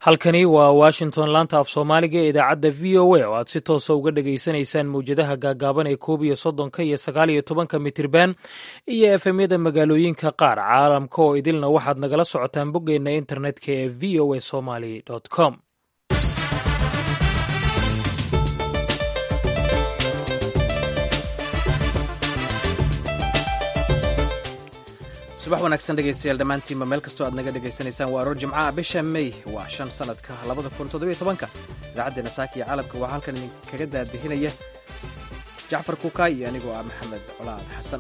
halkani waa washington laanta af soomaaliga ee idaacadda v o a oo aad si toosa uga dhagaysanaysaan mawjadaha gaagaaban ee koob iyo soddonka iyo sagaal iyo tobanka mitirban iyo efemyada magaalooyinka qaar caalamka oo idilna waxaad nagala socotaan boggeenna internetka ee v o a somaly com subax wanaagsan dhegaystayaal dhammaantiinba meel kastoo aad naga dhegaysanaysaan waa aroor jimcaha bisha may waa shan sanadka labada kun toddobiyo tobanka idaacaddeena saaka iyo caalamka waxaa halkan idinkaga daadihinaya jacfar kuukaay iyo anigoo ah maxamed colaad xasan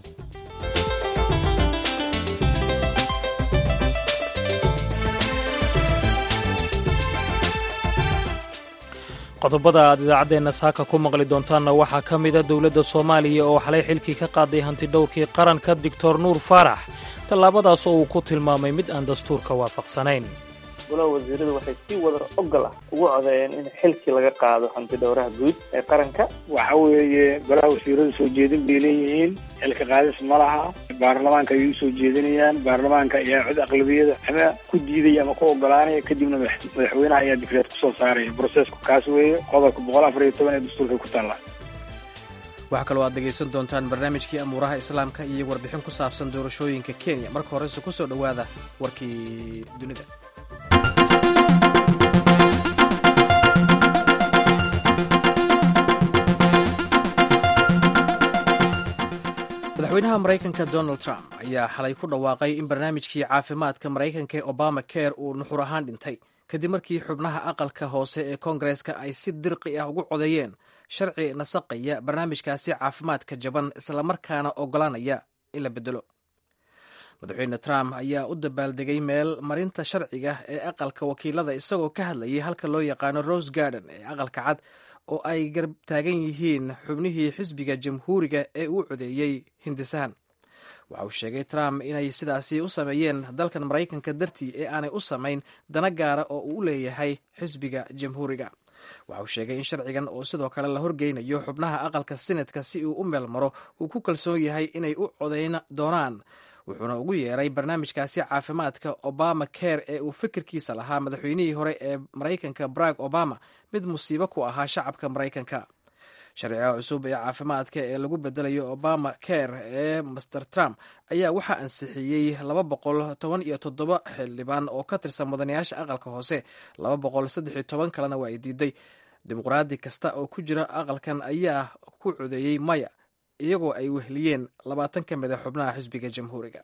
qodobada aad idaacaddeenna saaka ku maqli doontaanna waxaa ka mida dowladda soomaaliya oo xalay xilkii ka qaaday hantidhowrkii qaranka doctor nuur faarax tallaabadaas oo uu ku tilmaamay mid aan dastuurka waafaqsanayn golaha wasiiradu waxay si wada ogol ah ugu codeeyeen in xilkii laga qaado hantidhowraha guud ee qaranka waxa weeye golaha wasiiradu soo jeedin bay leeyihiin xilka qaadis ma laha baarlamaanka ayay usoo jeedinayaan baarlamaanka ayaa cod aqlabiyada ama ku diidaya ama ku ogolaanaya kadibna madaxweynaha ayaa dikreed kusoo saaraya brosesku kaas weeye qodobka boqol afar iyo toban ee dastuurka ku taalla waxaa kaloo aad dhegaysan doontaan barnaamijkii amuuraha islaamka iyo warbixin ku saabsan doorashooyinka kenya marka horese ku soo dhowaada warkii dunida madaxweynaha maraykanka donald trump ayaa xalay ku dhawaaqay in barnaamijkii caafimaadka maraykanka ee obama care uu nuxur ahaan dhintay kadib markii xubnaha aqalka hoose ee koongareska ay si dirqi ah ugu codeeyeen sharci nasaqaya barnaamijkaasi caafimaadka jaban islamarkaana ogolaanaya in la bedelo madaxweyne trump ayaa u dabaaldegay meel marinta sharciga ee aqalka wakiilada isagoo ka hadlayay halka loo yaqaano rose garden ee aqalka cad oo ay garab taagan yihiin xubnihii xisbiga jamhuuriga ee uu codeeyey hindisahan waxa uu sheegay trump inay sidaasi u sameeyeen dalkan maraykanka dartii ee aanay u samayn dana gaara oo uu u leeyahay xisbiga jamhuuriga waxa uu sheegay in sharcigan oo sidoo kale la horgeynayo xubnaha aqalka senatka si uu u meel maro uu ku kalsoon yahay inay u codayn doonaan wuxuuna ugu yeeray barnaamijkaasi caafimaadka obama care ee uu fikirkiisa lahaa madaxweynihii hore ee maraykanka barack obama mid musiibo ku ahaa shacabka maraykanka sharciga cusub ee caafimaadka ee lagu bedelayo obama care ee master trump ayaa waxaa ansixiyey laba boqol toban iyo toddoba xildhibaan oo ka tirsan mudanayaasha aqalka hoose laba boqol saddex iyo toban kalena waa ay diiday dimuqraadi kasta oo ku jira aqalkan ayaa ku codeeyey maya iyagoo ay wehliyeen labaatan ka mid a xubnaha xisbiga jamhuuriga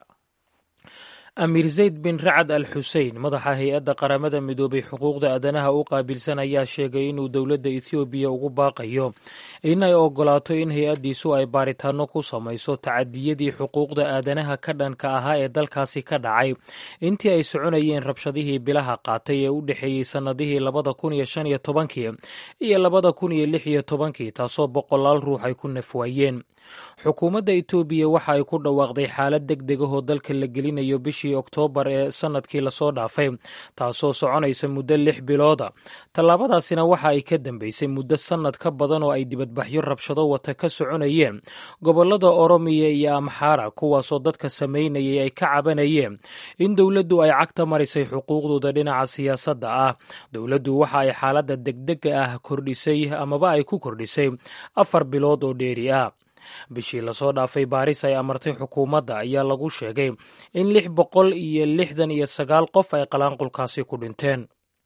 amiir zayd bin racad al xusein madaxa hay-adda qaramada midoobay xuquuqda aadanaha u qaabilsan ayaa sheegay inuu dowladda ethoobiya ugu baaqayo inay ogolaato in hay-addiisu ay baaritaano ku samayso tacadiyadii xuquuqda aadanaha ka dhanka ahaa ee dalkaasi ka dhacay intii ay soconayeen rabshadihii bilaha qaatay ee u dhexeeyey sannadihii labada kun iyo shan iyo tobankii iyo labada kun iyo lix iyo tobankii taasoo boqolaal ruux ay ku nafwaayeen xukuumadda etoobiya waxa ay ku dhawaaqday xaalad deg deg ahoo dalka la gelinayo bishii oktoobar ee sannadkii lasoo dhaafay taasoo soconaysa muddo lix bilooda tallaabadaasina waxa ay ka dambeysay muddo sannad ka badan oo ay dibadbaxyo rabshado wata ka soconayeen gobollada oromiya iyo amxaara kuwaasoo dadka samaynayay ay ka cabanayeen in dowladdu ay cagta marisay xuquuqdooda dhinaca siyaasadda ah dowladdu waxa ay xaaladda degdega ah kordhisay amaba ay ku kordhisay afar bilood oo dheeri ah bishii lasoo dhaafay baaris ay amartay xukuumadda ayaa lagu sheegay in lix boqol iyo lixdan iyo sagaal qof ay qalaanqulkaasi ku dhinteen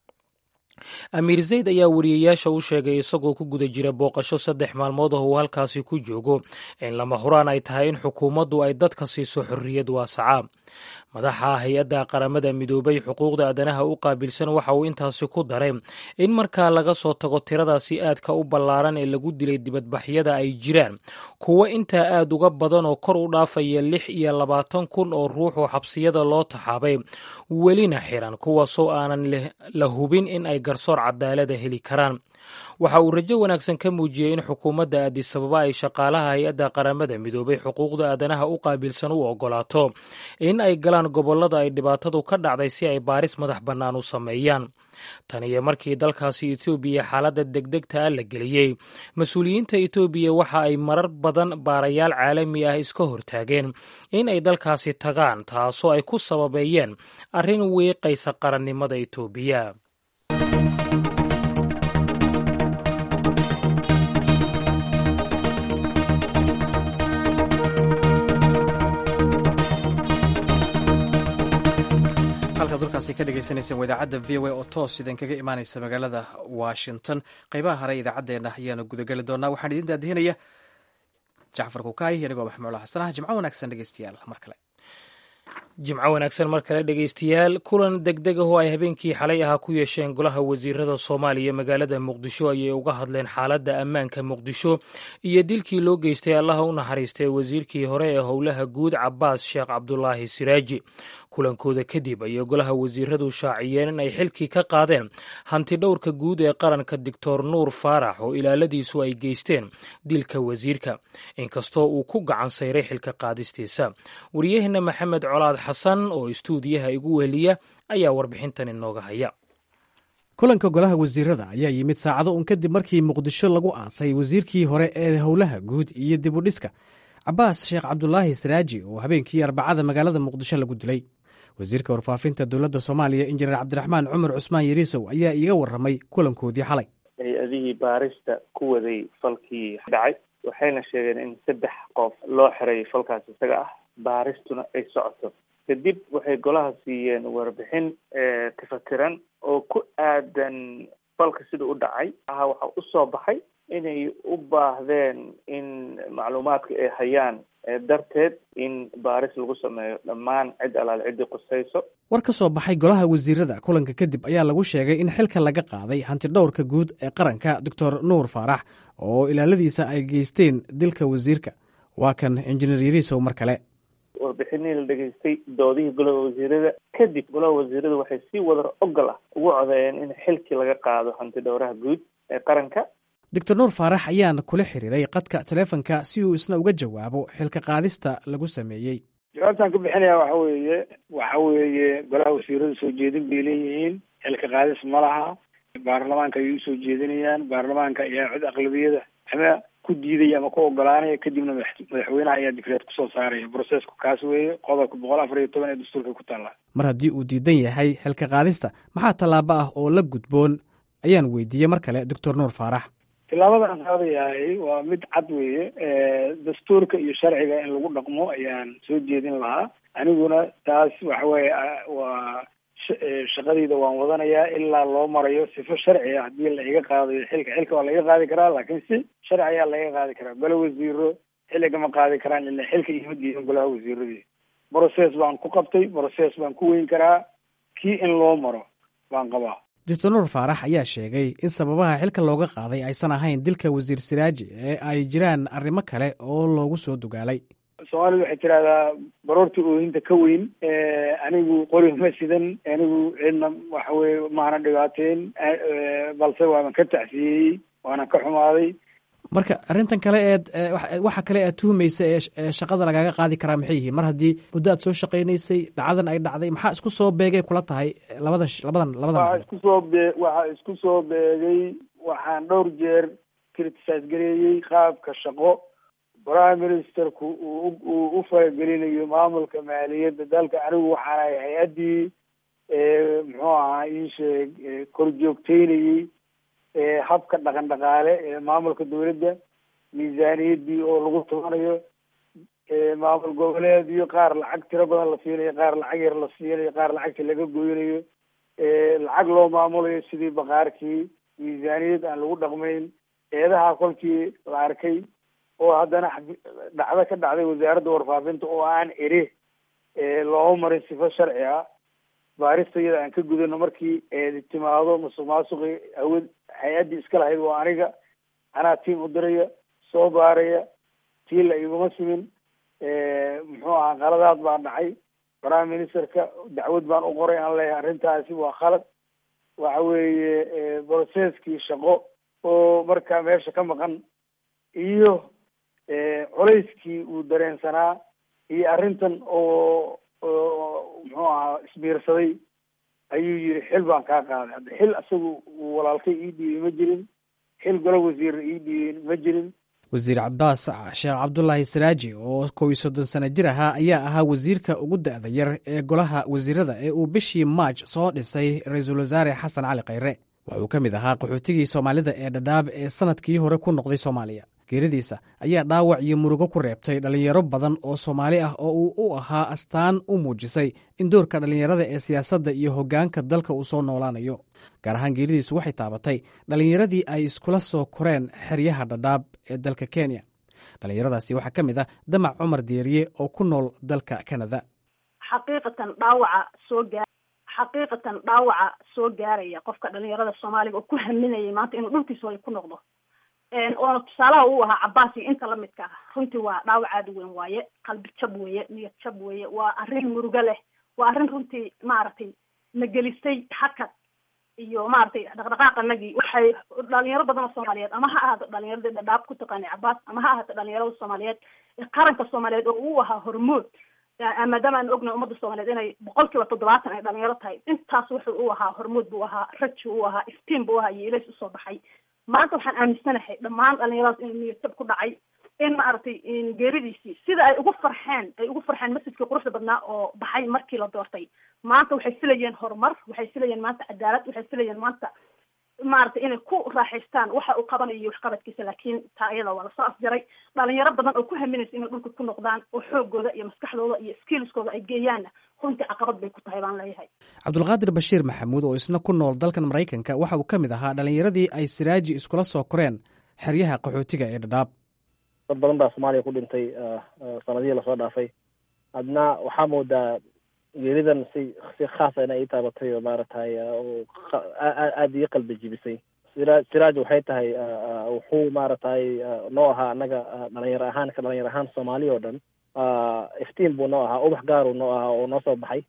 amiir zayd ayaa wariyeyaasha u sheegay isagoo ku guda jira booqasho saddex maalmood ah uu halkaasi ku joogo in lama huraan ay tahay in xukuumaddu ay dadka siiso xorriyad waasaca madaxa hay-adda qaramada midoobay xuquuqda aadanaha u qaabilsan waxa uu intaasi ku daray in markaa laga soo tago tiradaasi aadka u ballaaran ee lagu dilay dibadbaxyada ay jiraan kuwo intaa aad uga badan oo kor u dhaafaya lix iyo labaatan kun oo ruux oo xabsiyada loo taxaabay welina xiran kuwaasoo aanan la hubin in ay garsoor cadaalada heli karaan waxa uu rajo wanaagsan ka muujiyey in xukuumadda aadisababa ay shaqaalaha hay-adda qaramada midoobay xuquuqda aadanaha u qaabilsan u ogolaato in ay galaan gobollada ay dhibaatadu ka dhacday si ay baaris madax bannaan u sameeyaan tan iyo markii dalkaasi etoobiya xaaladda degdegta ah la geliyey mas-uuliyiinta etoobiya waxa ay marar badan baarayaal caalami ah iska hortaageen in ay dalkaasi tagaan taasoo ay ku sababeeyeen arrin wiiqaysa qarannimada etoobiya halkaad dalkaasi ka dhegeysaneyseen idaacadda v o a oo toos idinkaga imaaneysa magaalada washington qeybaha hare idaacaddeenna ayaanu gudageli doonaa waxaan idin daadihinaya jacfar kukaay anigoo maxmuula xasan ah jimco wanaagsan dhegeystayaal mar kale jimco wanaagsan mar kale dhegeystayaal kulan degdeg ah oo ay habeenkii xalay ahaa ku yeesheen golaha wasiirada soomaaliya magaalada muqdisho ayay uga hadleen xaaladda ammaanka muqdisho iyo dilkii loo geystay allaha u naxariistay wasiirkii hore ee howlaha guud cabaas sheekh cabdulaahi siraaji kulankooda kadib ayay golaha wasiiradu shaaciyeen in ay xilkii ka qaadeen hanti dhowrka guud ee qaranka doctor nuur faarax oo ilaaladiisu ay geysteen dilka wasiirka inkastoo uu ku gacan sayray xilka qaadistiisa wariyaheenna maxamed colaad xasan oo istuudiyaha igu weheliya ayaa warbixintan inooga haya kulanka golaha wasiirada ayaa yimid saacado un kadib markii muqdisho lagu aasay wasiirkii hore ee howlaha guud iyo dib u dhiska cabaas sheekh cabdulaahi siraaji oo habeenkii arbacada magaalada muqdisho lagu dilay wasiirka warfaafinta dowladda soomaaliya injineer cabdiraxmaan cumar cusmaan yariisow ayaa iiga warramay kulankoodii xalay hay-adihii baarista ku waday falkii dhacay waxayna sheegeen in saddex qof loo xiray falkaas isaga ah baaristuna ay socoto kadib waxay golaha siiyeen warbixin kafatiran oo ku aadan falka sida u dhacay aha waxaa usoo baxay inay u baahdeen in macluumaadka ay hayaan darteed in baaris lagu sameeyo dhammaan cid alaal ciddii qusayso war ka soo baxay golaha wasiirada kulanka kadib ayaa lagu sheegay in xilka laga qaaday hantidhowrka guud ee qaranka doctor nuur faarax oo ilaaladiisa ay geysteen dilka wasiirka waa kan injineer yariisow mar kale warbixinihii la dhegaystay doodihii golaha wasiirada kadib golaha wasiirada waxay si wadar ogol ah ugu codeeyeen in xilkii laga qaado hanti dhowraha guud ee qaranka doctor nuur faarax ayaana kula xiriiray qadka taleefonka si uu isna uga jawaabo xilka qaadista lagu sameeyey jawaabtaan ka bixinaya waxa weeye waxa weeye golaha wasiirada soo jeedin bay leeyihiin xilka qaadis ma laha baarlamaanka ayay usoo jeedinayaan baarlamaanka ayaa cod aqlabiyada ama ku diidaya ama ku ogolaanaya kadibna madaxweynaha ayaa dikreed kusoo saaraya brocesku kaas weeye qodobka boqol afar iyo toban ee dastuurka ku taalla mar haddii uu diidan yahay xilka qaadista maxaa tallaabo ah oo la gudboon ayaan weydiiyey mar kale doctor nuur faarax tillaabadaan qaadayahay waa mid cad weeye dastuurka iyo sharciga in lagu dhaqmo ayaan soo jeedin lahaa aniguna taas waxa weeye waa shaqadayda waan wadanayaa ilaa loo marayo sifo sharci ah haddii la iga qaadayo xilka xilka waa laiga qaadi karaa laakiin si sharci ayaa laiga qaadi karaa golo wasiiro xilligama qaadi karaan ila xilka iima diidan golaha wasiiradii brocess baan ku qabtay brocess baan ku weyn karaa kii in loo maro baan qabaa doctor nuur faarax ayaa sheegay in sababaha xilka looga qaaday aysan ahayn dilka wasiir siraaji ee ay jiraan arrimo kale oo loogu soo dugaalay soomaalidu waxay tidahdaa baroorta oohinta ka weyn anigu qori ma sidan anigu cidna waxa weye maana dhibaateyn balse waaban ka tacsiyeyey waanan ka xumaaday marka arrintan kale eed waxa kale aad tuhumaysa ee shaqada lagaaga qaadi karaa maxay yihiin mar haddii muddo aad soo shaqaynaysay dhacdadan ay dhacday maxaa isku soo beegay kula tahay labadan labadan labadan waxaa isku soo bee waxaa isku soo beegay waxaan dhowr jeer criticize gareeyey qaabka shaqo prime ministerku uu uu u faragelinayo maamulka maaliyadda dalka anigu waxaan ahay hay-addii muxuu ahaa ii sheeg kor joogteynayey habka dhaqan dhaqaale ee maamulka dawladda miisaaniyaddii oo lagu tubanayo maamul goboleedyo qaar lacag tiro badan la siinayo qaar lacag yar la siinayo qaar lacagta laga goynayo lacag loo maamulayo sidii bakaarkii miisaaniyad aan lagu dhaqmayn eedaha kolkii la arkay oo haddana dhacdo ka dhacday wasaaradda warfaafinta oo aan eri looma marin sifo sharci ah baarista iyada aan ka gudano markii eedi timaado masuq maasuqi awood hay-addii iska lahayd waa aniga anaa tiam u diraya soo baaraya tii la iguma simin muxuu ahaa qaladaad baa dhacay prime ministerka dacwad baan u qoray aan leeyahay arrintaasi waa khalad waxa weeye processkii shaqo oo markaa meesha ka maqan iyo culayskii uu dareensanaa iyo arrintan oo oo muxuu ahaa isbiirsaday ayuu yiri xil baan kaa qaaday hadda xil isagu uu walaalkay ii dhiibay ma jirin xil golo wasiirna ii dhiibay ma jirin wasiir cabbaas sheekh cabdulaahi saraaji oo kow iyo soddon sano jir ahaa ayaa ahaa wasiirka ugu da'da yar ee golaha wasiirada ee uu bishii maaj soo dhisay ra-iisul wasaare xasan cali khayre wuxuu ka mid ahaa qaxootigii soomaalida ee dhadhaab ee sanadkii hore ku noqday soomaaliya geeridiisa ayaa dhaawac iyo murugo ku reebtay dhallinyaro badan oo soomaali ah oo uu u ahaa astaan u muujisay in doorka dhallinyarada ee siyaasadda iyo hoggaanka dalka uu soo noolaanayo gaar ahaan geeridiisu waxay taabatay dhallinyaradii ay iskula soo koreen xeryaha dhadhaab ee dalka kenya dhallinyaradaasi waxaa ka mid ah damac cumar deeriye oo ku nool dalka kanada xaqiiqatan dhaawaca soo gaa xaqiiqatan dhaawaca soo gaaraya qofka dhalinyarada soomaaliga oo ku haminayay maanta inuu dhulkiisa way ku noqdo oona tusaalaha uu ahaa cabaas iyo inta lamidka ah runtii waa dhaawac aada u weyn waaye qalbi jab weeye niyad jab weeye waa arrin murugo leh waa arrin runtii maaragtay na gelisay hakad iyo maaragtay dhaqdhaqaaqanagii waxay dhalinyaro badan oo soomaaliyeed ama ha ahaato dhalinyaradii dhadhaab ku taqaanay cabaas ama ha ahaato dhalinyarada soomaaliyeed ee qaranka soomaaliyeed oo uu ahaa hormood maadaama aan ognahay ummadda soomaaliyeed inay boqol kiiba toddobaatan ay dhalinyaro tahay intaas wuxuu u ahaa hormood buu ahaa raji u ahaa iftiin buu ahaa iyo ilays usoo baxay maanta waxaan aaminsanahay dhammaan dhalinyaradaas inuu niyadjab ku dhacay in maaragtay geeridiisii sida ay ugu farxeen ay ugu farxeen masjidkii quruxda badnaa oo baxay markii la doortay maanta waxay filayeen horumar waxay filayeen maanta cadaalad waxay filayeen maanta maaragtay inay ku raaxaystaan waxa uu qabanayo waxqabadkiisa laakiin taa iyada waa lasoo afjaray dhalinyaro badan oo ku haminaysa inay dhulka ku noqdaan oo xoogooda iyo maskaxdooda iyo skillskooda ay geeyaanna runtii caqabad bay ku tahay baan leeyahay cabdulqaadir bashiir maxamuud oo isna ku nool dalkan maraykanka waxa uu ka mid ahaa dhallinyaradii ay siraaji iskula soo koreen xeryaha qaxootiga ee dhadhaab dad badan baa soomaaliya ku dhintay sanadihii lasoo dhaafay adna waxaa moodaa geeridan si si khaasa ina ii taabatay oo maaragtay aada ii qalbi jibisay sira siraaj waxay tahay wuxuu maaragtay noo ahaa annaga dhalinyaro ahaan ka dhalinyaro ahaan soomaali oo dhan iftiin buu noo ahaa ubax gaaruu noo ahaa oo noo soo baxay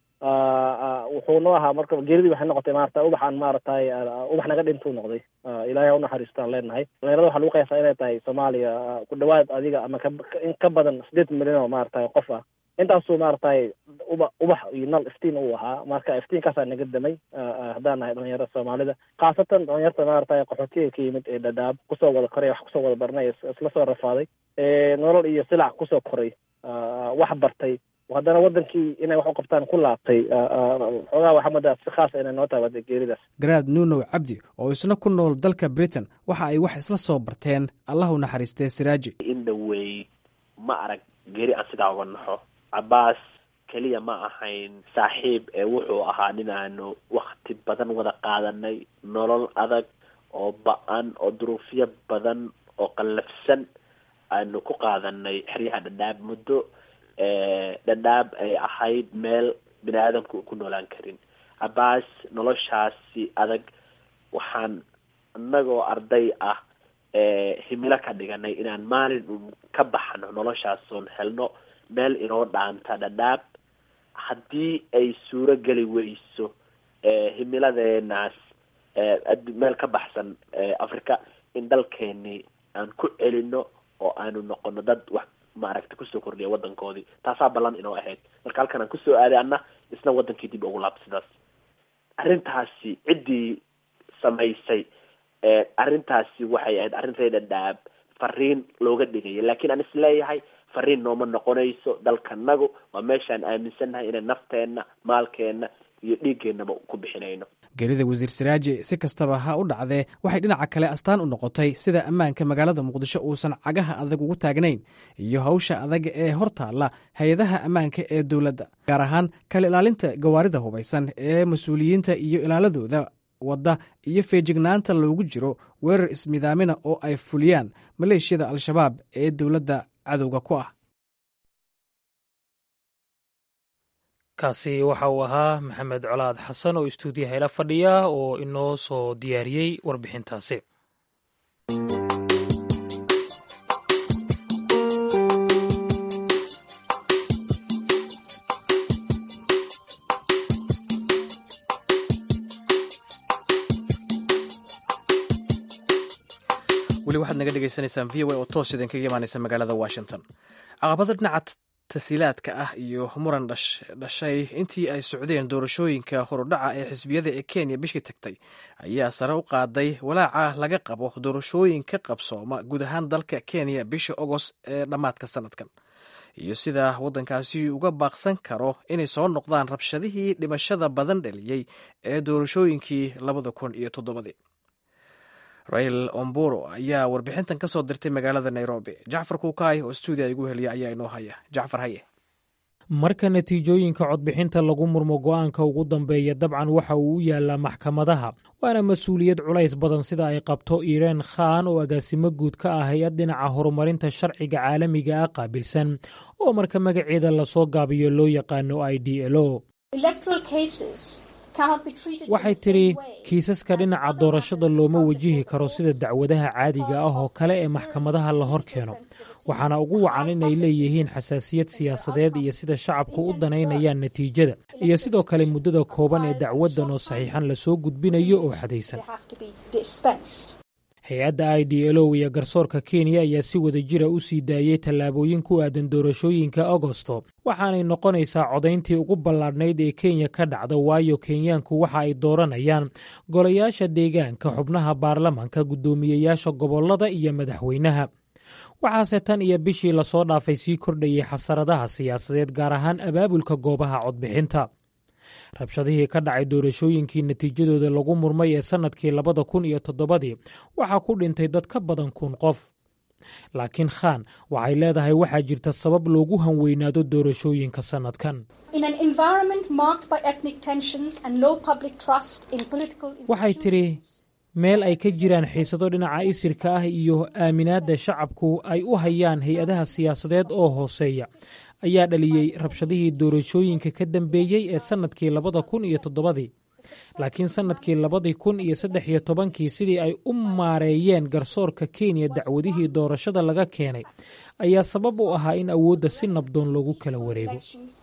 wuxuu noo ahaa marka geeridii waxay noqotay maarata ubax aan maaragtay ubax naga dhintuu noqday ilaahay ha unaxariistaan leenahay dhalinyarada waxaa lagu qiyaasaa inay tahay soomaaliya ku dhawaad adiga ama ka in ka badan sideed milyan oo maaragtay qof ah intaasuu maaragtay uba ubax iyo nal iftiin uu ahaa marka iftiinkaasaa naga damay haddaan nahay dhalinyarada soomaalida khaasatan dhalinyarta maaragtay qaxootiga ka yimid ee dhadhaab kusoo wada koray wax kusoo wada barnay isla soo rafaaday nolol iyo silac kusoo koray wax bartay haddana wadankii inay wax u qabtaan ku laabtay xoogaa waxaa moodaa si khaasa inay noo taabatay geeridaas garaad nuunow cabdi oo isna ku nool dalka britain waxa ay wax isla soo barteen allah u naxariistee siraaji in dhawey ma arag geeri aan sidaa uga naxo cabaas keliya ma ahayn saaxiib ee wuxuu ahaa nin aanu wakti badan wada qaadanay nolol adag oo ba-an oo duruufyo badan oo qallafsan aanu ku qaadanay xeryaha dhadhaab muddo dhadhaab ay ahayd meel bini aadamku ku noolaan karin cabaas noloshaasi adag waxaan inagoo arday ah himilo ka dhiganay inaan maalin un ka baxno noloshaasoon helno meel inoo dhaanta dhadhaab haddii ay suuro geli weyso himiladeenaas meel ka baxsan africa in dalkeeni aan ku celino oo aanu noqono dad wax maaragta kusoo kordhiya wadankoodii taasaa ballan inoo ahayd marka halkan aan kusoo aaday anna isna wadankii dib ugu laabta sidaas arrintaasi ciddii samaysay arrintaasi waxay ahayd arrintay dhadhaab fariin looga dhigaya laakiin aan isleeyahay fariin nooma noqonayso dalkanagu waa meeshaan aaminsannahay inay nafteenna maalkeenna iyo dhiiggeenaba ku bixinayno geerida wasiir siraaji si kastaba ha u dhacdee waxay dhinaca kale astaan u noqotay sida ammaanka magaalada muqdisho uusan cagaha adag ugu taagnayn iyo hawsha adag ee hor taalla hay-adaha ammaanka ee dowladda gaar ahaan kala ilaalinta gawaarida hubaysan ee mas-uuliyiinta iyo ilaaladooda wadda iyo feejignaanta loogu jiro weerar ismidaamina oo ay fuliyaan maleeshiyada al-shabaab ee dowladda cadowga ku ah kaasi waxa uu ahaa maxamed colaad xasan oo istuudiyaha ila fadhiya oo inoo soo diyaariyey warbixintaasi weli waxaad naga dhegaysanaysaan v o a oo toos idinkaga imaanaysa magaalada washington caqabada dhinaca tasiilaadka ah iyo muran dhashay intii ay socdeen doorashooyinka horudhaca ee xisbiyada ee kenya bishii tagtay ayaa sare u qaaday walaaca laga qabo doorashooyin ka qabsooma guud ahaan dalka kenya bisha agost ee dhammaadka sanadkan iyo sida waddankaasi uga baaqsan karo inay soo noqdaan rabshadihii dhimashada badan dhaliyey ee doorashooyinkii labada kun iyo toddobadii rail omburo ayaa warbixintan ka soo dirtay magaalada nairobi jacfar kuukaay oo stuudiya igu heliya ayaa inoo haya jacfar haye marka natiijooyinka codbixinta lagu murmo go'aanka ugu dambeeya dabcan waxa uu u yaalaa maxkamadaha waana mas-uuliyad culays badan sida ay qabto ireen khan oo agaasimo guud ka ah hay-ad dhinaca horumarinta sharciga caalamiga ah qaabilsan oo marka magaceeda lasoo gaabiyo loo yaqaano i d l o waxay tidhi kiisaska dhinaca doorashada looma wajihi karo sida dacwadaha caadiga ah oo kale ee maxkamadaha la hor keeno waxaana ugu wacan inay leeyihiin xasaasiyad siyaasadeed iyo sida shacabku u danaynayaan natiijada iyo sidoo kale muddada kooban ee dacwaddan oo saxiixan lasoo gudbinayo oo xadaysan hay-adda i d l o iyo garsoorka kenya ayaa si wada jira u sii daayey tallaabooyin ku aadan doorashooyinka agosto waxaanay noqonaysaa codayntii ugu ballaadhnayd ee kenya ka dhacda waayo kenyaanku waxa ay dooranayaan golayaasha deegaanka xubnaha baarlamanka guddoomiyeyaasha gobollada iyo madaxweynaha waxaase tan iyo bishii lasoo dhaafay sii kordhayay xasaradaha siyaasadeed gaar ahaan abaabulka goobaha codbixinta rabshadihii ka dhacay doorashooyinkii natiijadooda lagu murmay ee sannadkii labada kun iyo toddobadii waxaa ku dhintay dad ka badan kun qof laakiin khan waxay leedahay waxaa jirta sabab loogu hanweynaado doorashooyinka sannadkan waxay tidhi meel ay ka jiraan xiisado dhinaca isirka ah iyo aaminaadda shacabku ay u hayaan hay-adaha siyaasadeed oo hooseeya ayaa dhaliyey rabshadihii doorashooyinka ka dambeeyey ee sannadkii labada kun iyo toddobadii laakiin sannadkii labadii kun iyo saddex iyo tobankii sidii ay u maareeyeen garsoorka kenya dacwadihii doorashada laga keenay ayaa sabab u ahaa in awoodda si nabdoon loogu kala wareego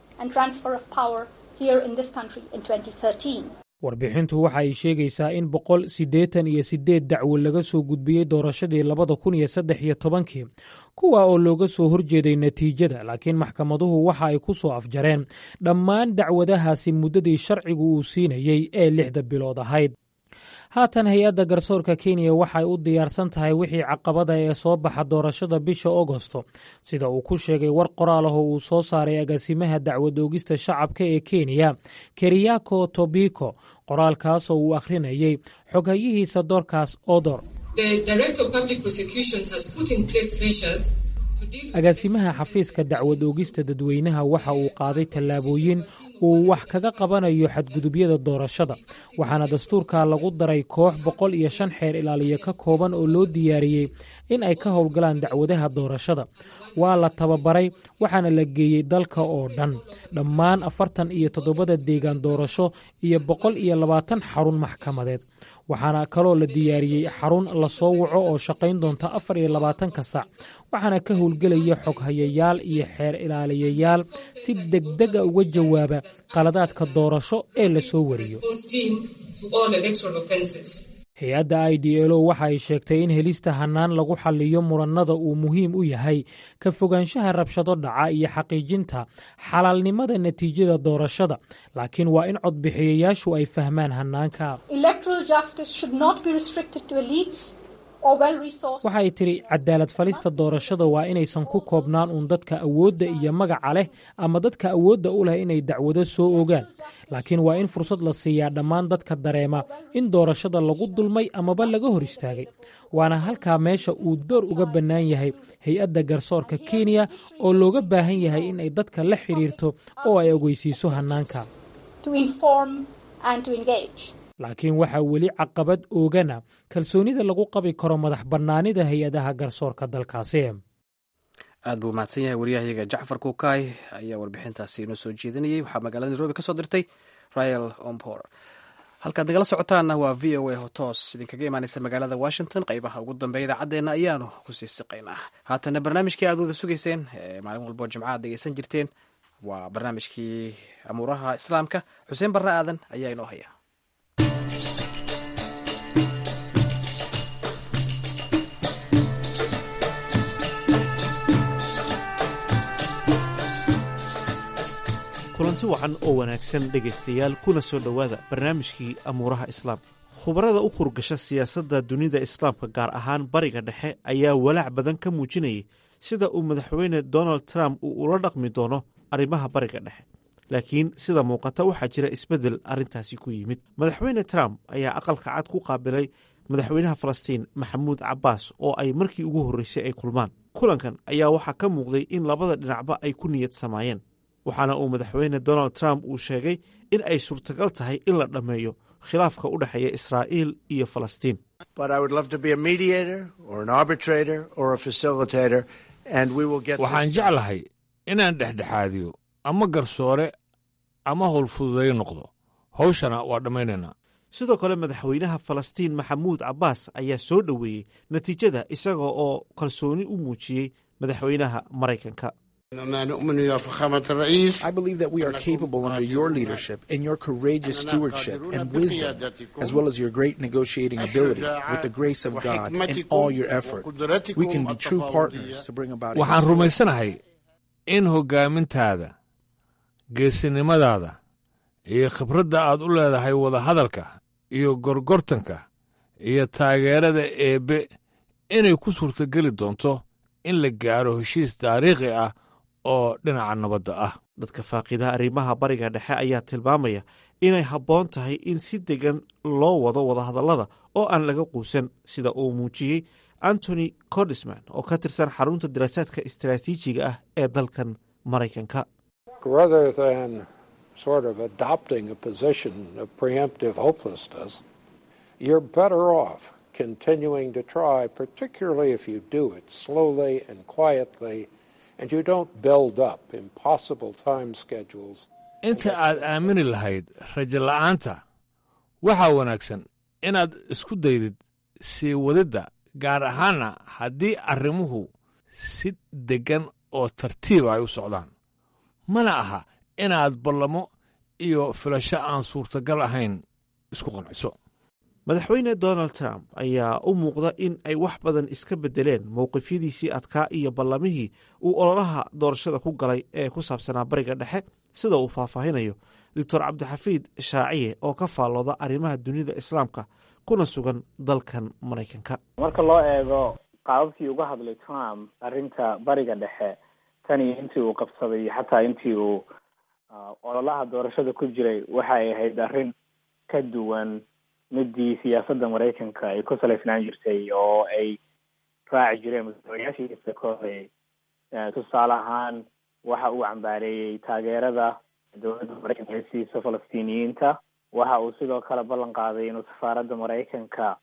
warbixintu waxa ay sheegaysaa in boqol siddeetan iyo siddeed dacwo laga soo gudbiyey doorashadii labada kun iyo saddex iyo tobankii kuwa oo looga soo horjeeday natiijada laakiin maxkamaduhu waxa ay ku soo afjareen dhammaan dacwadahaasi muddadii sharcigu uu siinayey ee lixda bilood ahayd haatan hay-adda garsoorka kenya waxay u diyaarsan tahay wixii caqabada ee soo baxa doorashada bisha agosto sida uu ku sheegay war qoraal ah oo uu soo saaray agaasimaha dacwad oogista shacabka ee kenya keriyako tobiko qoraalkaas oo uu akhrinayey xoghayihiisa doorkaas odor agaasimaha xafiiska dacwad oogista dadweynaha waxa uu qaaday tallaabooyin uu wax kaga qabanayo xadgudubyada doorashada waxaana dastuurka lagu daray koox boqol iyo shan xeer ilaaliya ka kooban oo loo diyaariyey in ay ka howlgalaan dacwadaha doorashada waa la tababaray waxaana la geeyey dalka oo dhan dhammaan afartan iyo toddobada deegaan doorasho iyo boqol iyo labaatan xarun maxkamadeed waxaana kaloo la diyaariyey xarun lasoo waco oo shaqayn doonta afar iyo labaatanka sac waxaana ka howlgelaya xoghayayaal iyo xeer ilaaliyayaal si degdega uga jawaaba qaladaadka doorasho ee la soo wariyo hay-adda i d l o waxa ay sheegtay in helista hannaan lagu xalliyo murannada uu muhiim u yahay ka fogaanshaha rabshado dhaca iyo xaqiijinta xalaalnimada natiijada doorashada laakiin waa in codbixiyayaashu ay fahmaan hannaanka waxay tidhi cadaalad falista doorashada waa inaysan ku koobnaan uun dadka awoodda iyo magaca leh ama dadka awoodda u leh inay dacwado soo ogaan laakiin waa in fursad la siiyaa dhammaan dadka dareema in doorashada lagu dulmay amaba laga hor istaagay waana halkaa meesha uu door uga bannaan yahay hay-adda garsoorka kenya oo looga baahan yahay in ay dadka la xidhiirto oo ay ogeysiiso hannaanka laakiin waxaa weli caqabad oogana kalsoonida lagu qabi karo madax bannaanida hay-adaha garsoorka dalkaasi aad buu mahadsan yahay waryahayaga jacfar kuukaay ayaa warbixintaasi inoo soo jeedinayay waxaa magaalada nairobi ka soo dirtay rael ompor halkaad nagala socotaanna waa v o a oo toos idinkaga imaaneysa magaalada washington qaybaha ugu dambeeya idaacaddeenna ayaanu kusii siqaynaa haatana barnaamijkii aad wada sugayseen ee maalin walbo jimca aad dhegeysan jirteen waa barnaamijkii amuuraha islaamka xuseen barre aadan ayaa inoo haya kulanti wacan oo wanaagsan dhegaystayaal kuna soo dhowaada barnaamijkii amuuraha islaamka khubarada u kurgasha siyaasadda dunida islaamka gaar ahaan bariga dhexe ayaa walaac badan ka muujinayay sida uu madaxweyne donald trump uu ula dhaqmi doono arrimaha bariga dhexe laakiin sida muuqata waxaa jira isbeddel arrintaasi ku yimid madaxweyne trump ayaa aqalka cad ku qaabilay madaxweynaha falastiin maxamuud cabbaas oo ay markii ugu horreysay ay kulmaan kulankan ayaa waxaa ka muuqday in labada dhinacba ay ku niyad samaayeen waxaana uu madaxweyne donald trump uu sheegay in ay suurtagal tahay in la dhammeeyo khilaafka u dhexeeya israa'iil iyo falastiin waxaan jeclahay inaan dhexdhexaadiyo ama garsoore ama howlfududay noqdo hawshana waa dhammaynaynaa sidoo kale madaxweynaha falastiin maxamuud cabbaas ayaa soo dhoweeyey natiijada isaga oo kalsooni u muujiyey madaxweynaha maraykanka I believe that we are capable under your leadership and your courageous stewardship and wisdom, as well as your great negotiating ability, with the grace of God and all your effort, we can be true partners to bring about. waxaan rumaysanahay in hoggaamintaada geesinimadaada iyo khibradda aad u leedahay wadahadalka iyo gorgortanka iyo taageerada eebbe inay ku suurtogeli doonto in la gaaro heshiis taariikhi ah oo dhinaca nabadda ah dadka faaqidaha arrimaha bariga dhexe ayaa tilmaamaya inay habboon tahay in si degan loo wado wadahadallada oo aan laga quusan sida uu muujiyey antony cordisman oo ka tirsan xarunta daraasaadka istaraatiijiga ah ee dalkan maraykanka rather than sort of adopting a position of preemptive hopelessness, you're better off continuing to try, particularly if you do it slowly and quietly and you don't build up impossible time schedules. inta aad aamini lahayd rajo la'aanta waxaa wanaagsan inaad isku daydid sii wadidda gaar ahaanna haddii arrimuhu si deggan oo tartiiba ay u socdaan mana aha inaad ballamo iyo filasho aan suurtagal ahayn isku qanciso madaxweyne donald trump ayaa u muuqda in ay wax badan iska beddeleen mowqifyadiisii adkaa iyo ballamihii uu ololaha doorashada ku galay ee ku saabsanaa bariga dhexe sida uu faahfaahinayo doctor cabdixafiid shaaciye oo ka faallooda arrimaha dunida islaamka kuna sugan dalkan maraykanka marka loo eego qaababkii uga hadlay trump arrinta bariga dhexe tan iyo intii uu qabsaday iyo xataa intii uu ololaha doorashada ku jiray waxay ahayd arrin ka duwan midii siyaasadda maraykanka ay ku salaysnaan jirtay oo ay raaci jireen madaxweynayaashiisa ka horeeyey tusaale ahaan waxa uu cambaareeyey taageerada dowladda maraykanka ay siiso falastiiniyiinta waxa uu sidoo kale ballan qaaday inuu safaaradda maraykanka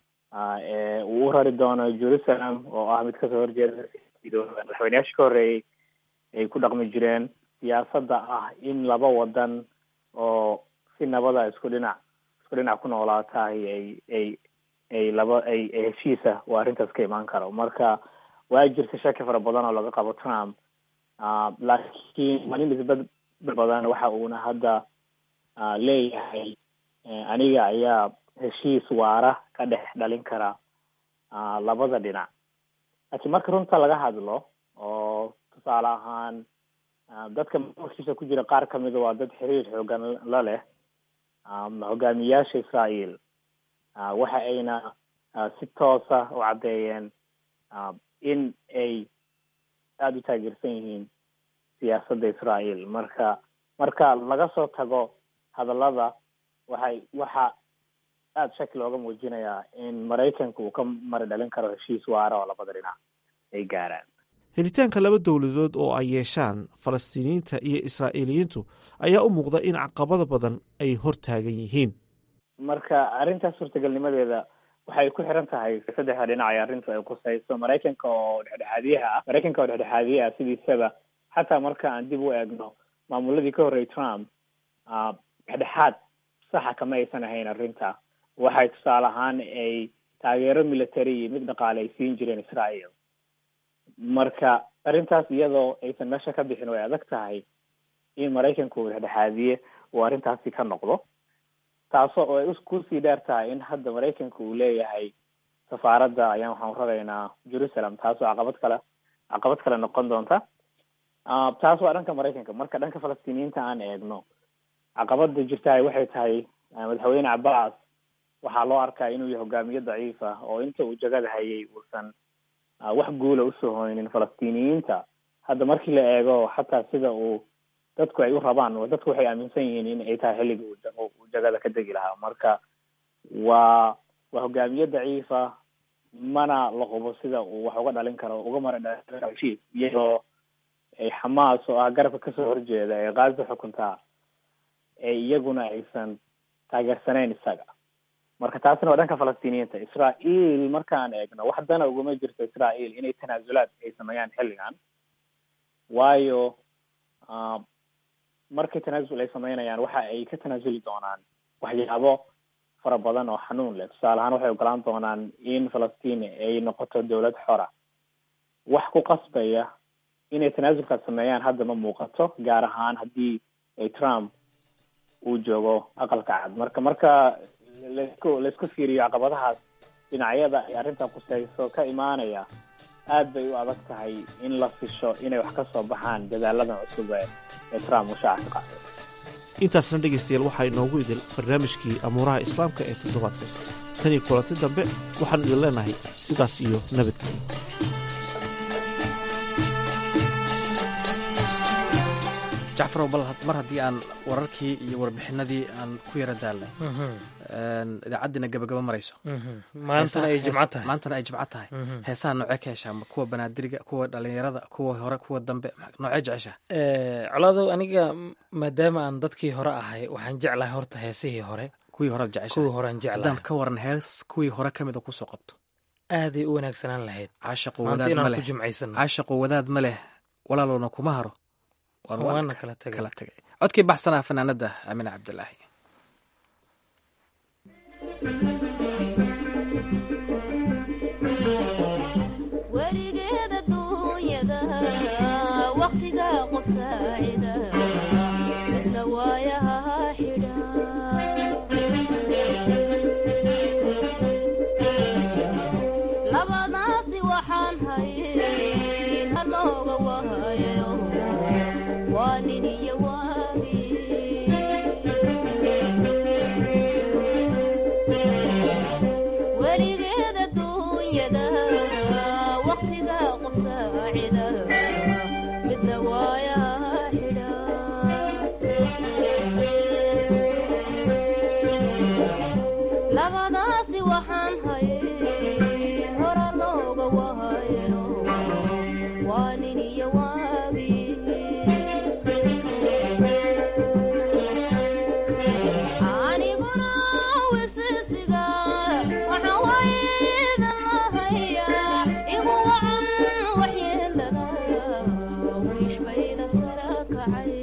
uu u rari doono jerusalem oo ah mid kasoo horjeeda madaxweynayaashii ka horreeyey ay ku dhaqmi jireen siyaasadda ah in laba wadan oo si nabada isku dhinac isku dhinac ku noolaatahay ay ay ay laba ay ay heshiisa waa arrintaas ka imaan karo marka waa jirta shaki fara badan oo laga qabo trump laakiin malin isbed badan waxa uuna hadda leeyahay aniga ayaa heshiis waara ka dhex dhalin kara labada dhinac laakiin marka runta laga hadlo oo tusaale ahaan dadka maamulkiisa ku jira qaar kamida waa dad xiriir xoogan la leh hogaamiyaasha israael waxa ayna si toosa u caddeeyeen in ay aada u taageersan yihiin siyaasadda israael marka marka laga soo tago hadallada waxay waxa aada shaki looga muujinayaa in maraykanka uu ka mari dhalin karo heshiis waara oo labada dhinac ay gaaraan helitaanka laba dowladood oo ay yeeshaan falastiiniyiinta iyo israa'iiliyiintu ayaa u muuqda in caqabada badan ay hor taagan yihiin marka arrintaas suurtagalnimadeeda waxay ku xiran tahay saddexda dhinac ay arrintu ay kusayso maraykanka oo dhexdhexaadiyaha ah maraykanka oo dhexdhexaadiye ah sidiisaba xataa marka aan dib u eegno maamuladii ka horreeyay trump dhexdhexaad saxa kama aysan ahayn arrinta waxay tusaale ahaan ay taageero military iyo mid dhaqaale ay siin jireen israel marka arrintaas iyadoo aysan meesha ka bixin way adag tahay in maraykanku uu dhexdhexaadiye uu arrintaasi ka noqdo taasoo oo ay kusii dheer tahay in hadda maraykanka uu leeyahay safaaradda ayaan waxaan raraynaa jerusalem taasoo caqabad kale caqabad kale noqon doonta taas waa dhanka maraykanka marka dhanka falastiiniyiinta aan eegno caqabada jirtahay waxay tahay madaxweyne cabbaas waxaa loo arkaa inuu yahay hogaamiye daciif ah oo inta uu jagada hayay uusan wax guula usoo hoynin falastiiniyiinta hadda markii la eego xataa sida uu dadku ay u rabaan dadku waxay aaminsan yihiin in ay tahay xilligii uu jagada ka degi lahaa marka waa waa hogaamiye daciifa mana la hubo sida uu wax uga dhalin karo uga mara dhalin iyadoo ay xamaas oo ah garabka kasoo horjeeda ee kaaza xukuntaa ee iyaguna aysan taageersanayn isaga marka taasina waa dhanka falastiiniyiinta israael markaan eegno wax dana uguma jirto israael inay tanaasulaad ay sameeyaan xilligan waayo markay tanaasul ay sameynayaan waxa ay ka tanaasuli doonaan waxyaabo fara badan oo xanuun leh tusaale ahaan waxay ogolaan doonaan in falastiin ay noqoto dowlad xora wax ku qasbaya inay tanaasulkaas sameeyaan hadda ma muuqato gaar ahaan haddii ay trump uu joogo aqalka cad marka marka laisku laisku fiiriyo caqabadahaas dhinacyada ay arrintan kuseyso ka imaanaya aad bay u adag tahay in la fisho inay wax ka soo baxaan dadaaladan cusub ee trump uu shaaca ka qaaday intaasna dhegaystayaal waxaa inoogu idil barnaamijkii amuuraha islaamka ee toddobaadka tan iyo kulanti dambe waxaanu idin leenahay sidaas iyo nabadgelyo jacfarow bal mar haddii aan wararkii iyo warbixinadii aan ku yara daalnay idaacaddiina gabagaba marayso maantana ay jimco tahay maantana ay jimco tahay heesaha noocee ka heshaa ma kuwa banaadiriga kuwa dhalinyarada kuwa hore kuwa dambe noocee jeceshaa colaadow aniga maadaama aan dadkii hore ahay waxaan jeclahay horta heesihii hore kuwii horead jeceshaa kuwii horean haddaan jeclahay ka waran hees kuwii hore ka mida kusoo qabto aaday u wanaagsanaan lahayd caashaqu maanta wadaad ma inaan leh ku jimcaysano caashaqu wadaad ma leh walaalowna kuma haro waan waan waana kala tagay kala tagay codkii baxsanaa fanaanada amine cabdilaahi weligeed adduunyada wakhtiga qof saacida midna waayaha xidha labadaasi waxaan hayay halooga wahayo waa nin iyo waagii weligeed adduunyada wakhtiga qof saacida midna waayaha xidha labadaasi waxaan hayay hora looga wahayo waa nin iyo waagii aniguna wisisiga waxaa waydan lahayaa igu wacan waxyeelada wiishbayda sara kacay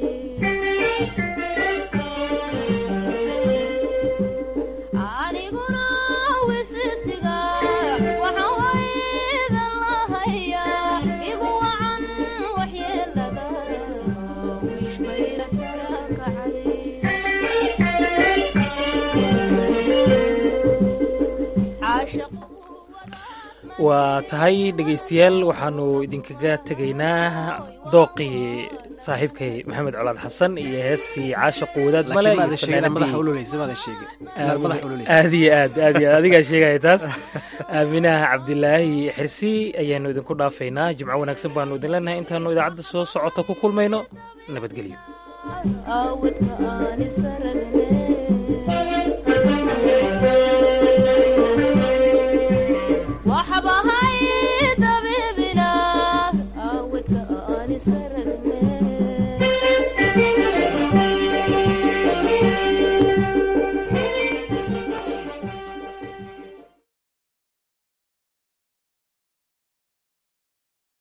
aniguna wisisiga waxaa waydan lahayaa igu wacan waxyeelada wiishbayda sara kacay waa tahay dhegaystayaal waxaanu idinkaga tegaynaa dooqii saaxiibkay maxamed colaad xasan iyo heestii caashaqu wadaad male laakiin iyo maada sheegin madaxa fanaanadii- ololeysa maada sheegin inaad madaxa ololeysa aad iyo aad aad iyo aad adigaa sheegaya taas aaminaha cabdilaahi xirsi ayaanu idinku dhaafaynaa jimco wanaagsan baanu idin leenahay intaanu idaacadda soo socota ku kulmayno nabadgelyo awadka aan isaradne waxbahay dabiibina awadka aan isaradne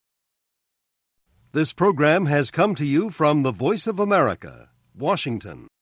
This program has come to you from the Voice of America, Washington.